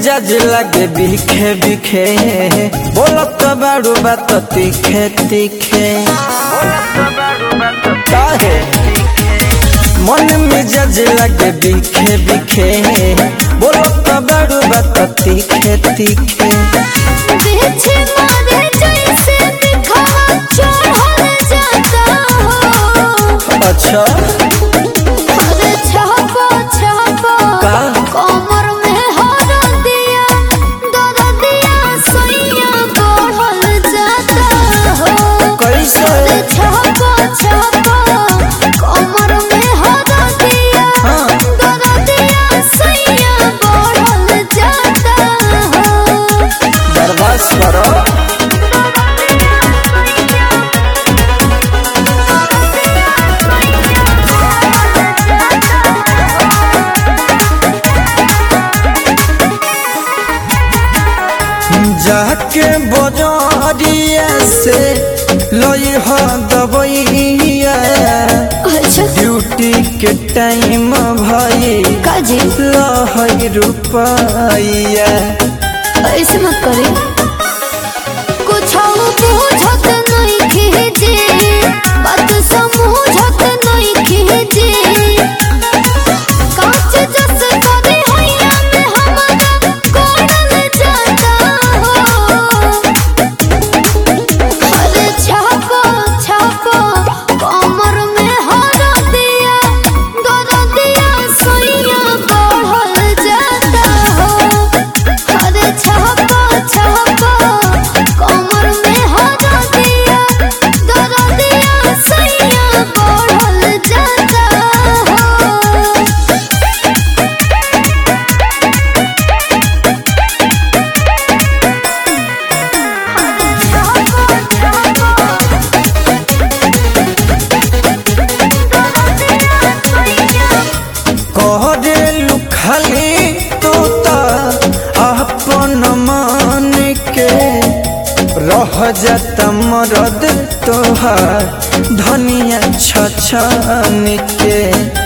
मिजाज लगे बिखे बिखे बोलत बारू बात तीखे तीखे काहे मन मिजाज लगे बिखे बिखे बोलत बारू बात तीखे तीखे पीछे मारे जैसे दिखावा चढ़ल जाता हो अच्छा अरे छापो छापो का? कमर में हर दिया दर दिया सैया बढ़ल जाता हो कैसे अरे छापो छापो कमर में हर दिया हाँ। दर दिया सैया बढ़ल जाता हो बर्दाश्त करो जाके बजरिया से लई ह दबैया अच्छा ड्यूटी के टाइम भई काजी लहई रुपैया ऐसे मत करे कुछ बुझत नहीं खींचे बात समझत नहीं खींचे कांच जस करे हैया में हमारा कोड़ल जाता हो अरे छापो छापो कमर में हर दिया दर दिया सैया बढ़ल जाता हो अरे छापो छापो कमर में हर दिया दर दिया सैया बढ़ल जाता हो कहरे खाली तो अपन मान के रह जात मरद तोहार धनिया छछन के